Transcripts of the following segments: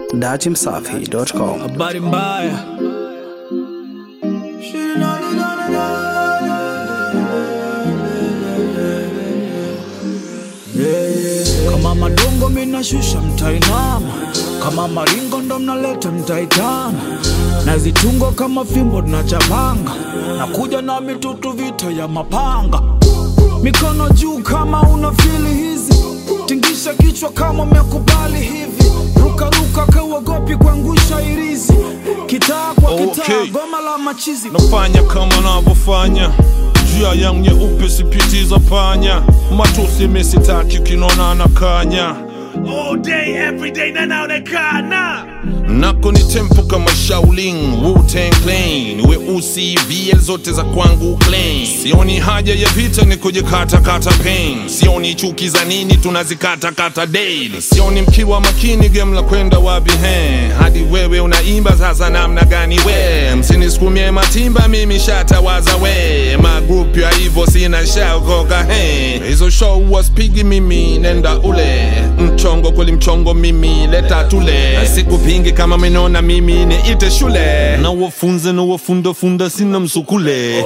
datimsafi.com. habari mbaya kama madongo minashusha mtainama kama maringo ndo mnaleta mtaitana na zitungo kama fimbo tunachapanga na kuja na mitutu vita ya mapanga mikono juu kama una fili hizi tingisha kichwa kama umekubali hivi rukaruka kauogopi kuangusha irizi kitaa kwa kitaa Okay. goma la machizi nafanya kama navyofanya njia yangu nyeupe sipitiza panya matusi misitaki kinona na kanya all day, every day, na naonekana nako ni tempo kama Shaolin Wu-Tang Clan weusi VL zote za kwangu clean sioni haja ya vita ni kujikatakata pain sioni chuki za nini tunazikatakata daily sioni mkiwa makini game la kwenda wapi he hadi wewe unaimba sasa namna gani we msinisukumie matimba mimi shatawaza we magrupu ya hivyo sina shaokoka he hizo show waspigi mimi nenda ule mchongo kweli mchongo mimi leta tule sikupingi kama menona mimi niite shule na wafunze na wafundafunda sina msukule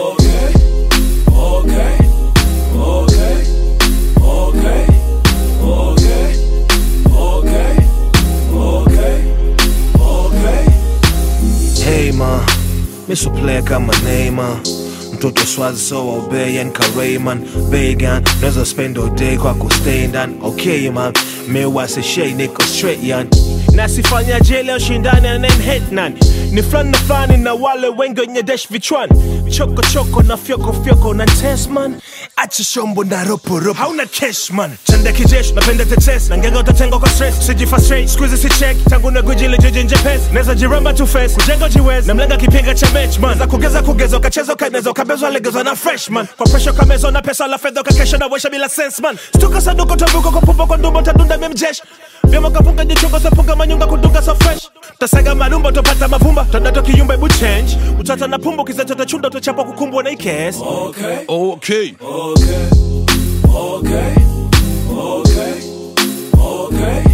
Hey ma, mi so play kama Neymar mtoto swazi so obeyan karayman vegan naweza spend all day kwa kustay ndani okay man mi wasishei niko straight yan nasifanya jele ushindani na name hate nani ni fulani na fulani na wale wengi wenye dash vichwani choko choko na fyoko fyoko na test man acha shombo na ropo ropo hauna cash man chanda kijeshi napenda tetes na ngega utatenga kwa stress sijifa straight squeeze si check tangu na guji ile jeje nje pesa naweza jiramba tu face kujenga jiwezi na mlenga kipenga cha match man za kugeza kugeza ukacheza ukaneza ukabezwa legezwa na freshman kwa pressure kamezwa na pesa la fedha ukakesha na washa bila sense man stuka saduko tabuko kwa pumba kwa ndumbo tadunda memjesh vyama kapunga jichongo sapunga manyunga kudunga so fresh tasaga malumba utopata mavumba tondato kiyumba ebu change utata na pumbo kizacho tachunda utachapa kukumbwa na ikes okay. okay Okay, okay, okay, okay,